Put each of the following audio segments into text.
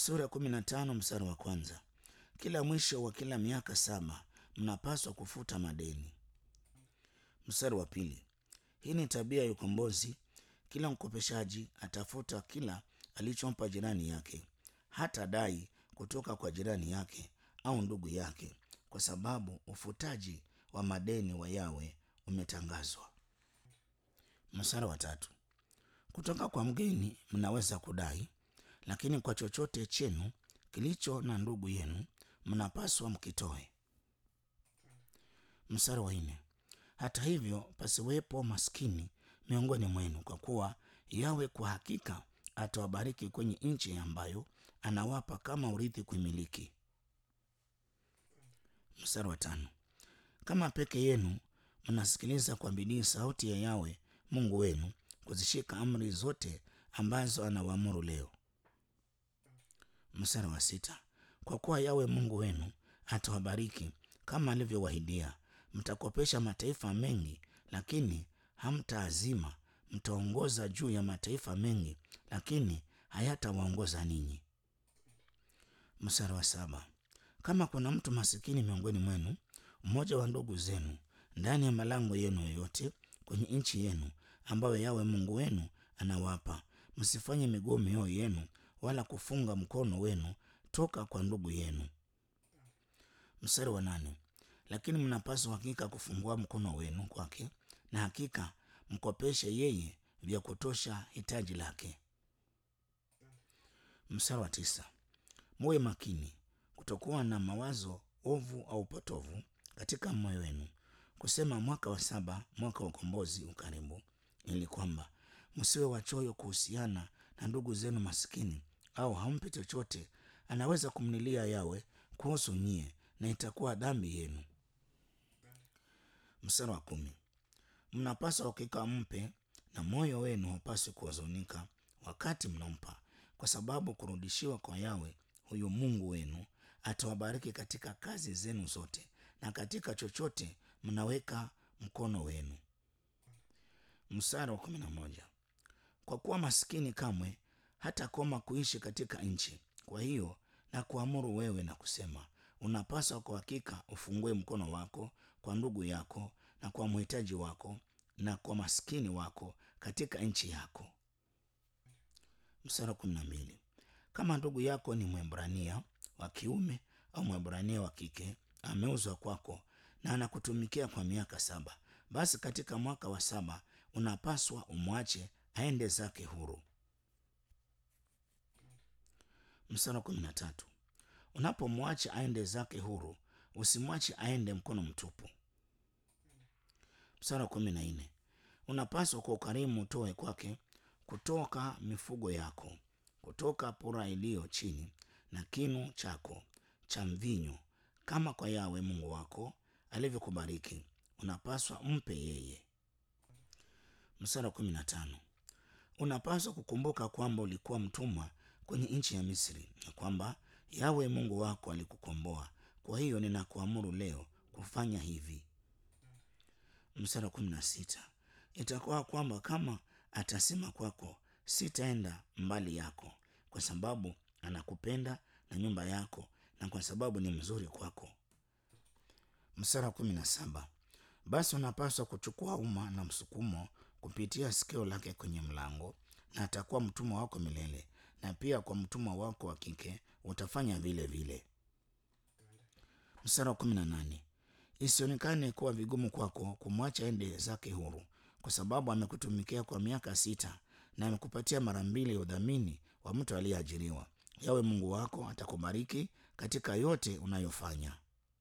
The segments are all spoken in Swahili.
Sura ya kumi na tano mstari wa kwanza. Kila mwisho wa kila miaka saba mnapaswa kufuta madeni. Mstari wa pili. Hii ni tabia ya ukombozi. Kila mkopeshaji atafuta kila alichompa jirani yake, hata dai kutoka kwa jirani yake au ndugu yake, kwa sababu ufutaji wa madeni wa Yawe umetangazwa. Mstari wa tatu. Kutoka kwa mgeni mnaweza kudai, lakini kwa chochote chenu kilicho na ndugu yenu mnapaswa mkitoe. Mstari wa nne. Hata hivyo pasiwepo maskini miongoni mwenu, kwa kuwa Yawe kwa hakika atawabariki kwenye nchi ambayo anawapa kama urithi kuimiliki. Mstari wa tano. Kama peke yenu mnasikiliza kwa bidii sauti ya Yawe Mungu wenu, kuzishika amri zote ambazo anawaamuru leo. Mstari wa sita. Kwa kuwa Yawe Mungu wenu atawabariki kama alivyowahidia, mtakopesha mataifa mengi, lakini hamtaazima; mtaongoza juu ya mataifa mengi, lakini hayatawaongoza ninyi. Mstari wa saba. Kama kuna mtu masikini miongoni mwenu, mmoja wa ndugu zenu, ndani ya malango yenu yoyote kwenye nchi yenu ambayo Yawe Mungu wenu anawapa, msifanye miguu mioyo yenu wala kufunga mkono wenu toka kwa ndugu yenu. Mstari wa nane. Lakini mnapaswa hakika kufungua mkono wenu kwake, na hakika mkopeshe yeye vya kutosha hitaji lake. Mstari wa tisa. Muwe makini kutokuwa na mawazo ovu au potovu katika moyo wenu, kusema mwaka wa saba, mwaka wa ukombozi ukaribu, ili kwamba msiwe wachoyo kuhusiana na ndugu zenu masikini, au hampe chochote anaweza kumlilia Yawe kuhusu nyie, na itakuwa dhambi yenu. Mstari wa kumi. Mnapaswa hakika mpe, na moyo wenu haupaswi kuhuzunika wakati mnampa, kwa sababu kurudishiwa kwa Yawe huyu Mungu wenu atawabariki katika kazi zenu zote na katika chochote mnaweka mkono wenu. Mstari wa kumi na moja. Kwa kuwa maskini kamwe hatakoma kuishi katika nchi, kwa hiyo na kuamuru wewe na kusema, unapaswa kwa hakika ufungue mkono wako kwa ndugu yako na kwa mhitaji wako na kwa maskini wako katika nchi yako. Mstari wa kumi na mbili. Kama ndugu yako ni Mwebrania wa kiume au Mwebrania wa kike ameuzwa kwako na anakutumikia kwa miaka saba, basi katika mwaka wa saba unapaswa umwache aende zake huru. Mstari wa kumi na tatu. Unapomwacha aende zake huru, usimwache aende mkono mtupu. Mstari wa kumi na nne. Unapaswa kwa ukarimu utoe kwake kutoka mifugo yako, kutoka pura iliyo chini na kinu chako cha mvinyo, kama kwa Yawe Mungu wako alivyokubariki, unapaswa mpe yeye. Mstari wa kumi na tano. Unapaswa kukumbuka kwamba ulikuwa mtumwa kwenye nchi ya Misri na kwamba Yawe Mungu wako alikukomboa. Kwa hiyo ninakuamuru leo kufanya hivi. Mstari wa kumi na sita. Itakuwa kwamba kama atasema kwako, sitaenda mbali yako, kwa sababu anakupenda na nyumba yako, na kwa sababu ni mzuri kwako. Mstari wa kumi na saba. Basi unapaswa kuchukua uma na msukumo kupitia sikio lake kwenye mlango, na atakuwa mtumwa wako milele, na pia kwa mtumwa wako wa kike utafanya vile vile. Mstari wa kumi na nane. Isionekane kuwa vigumu kwako kumwacha ende zake huru, kwa sababu amekutumikia kwa miaka sita na amekupatia mara mbili ya udhamini wa mtu aliyeajiriwa. Yawe Mungu wako atakubariki katika yote unayofanya.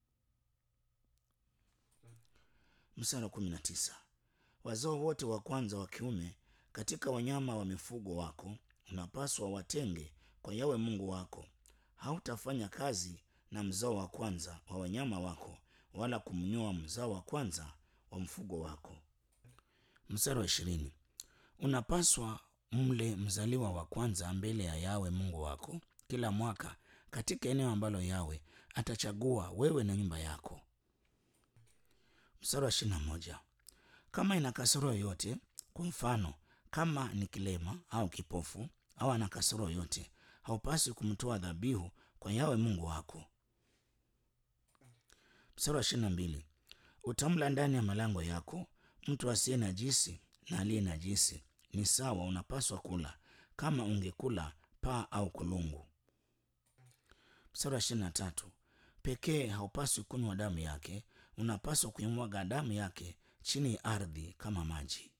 Mstari wa kumi na tisa. Wazao wote wa kwanza wa kiume katika wanyama wa mifugo wako unapaswa watenge kwa Yawe Mungu wako. Hautafanya kazi na mzao wa kwanza wa wanyama wako, wala kumnyoa mzao wa kwanza wa mfugo wako. Mstari wa ishirini. Unapaswa mle mzaliwa wa kwanza mbele ya Yawe Mungu wako kila mwaka katika eneo ambalo Yawe atachagua wewe na nyumba yako. Mstari wa ishirini na moja. Kama ina kasoro yoyote, kwa mfano kama ni kilema au kipofu au ana kasoro yoyote, haupaswi kumtoa dhabihu kwa Yawe Mungu wako. Mstari wa ishirini na mbili utamla ndani ya malango yako. Mtu asiye najisi na aliye najisi ni sawa, unapaswa kula kama ungekula paa au kulungu. Mstari wa ishirini na tatu pekee haupaswi kunywa damu yake, unapaswa kuimwaga damu yake chini ya ardhi kama maji.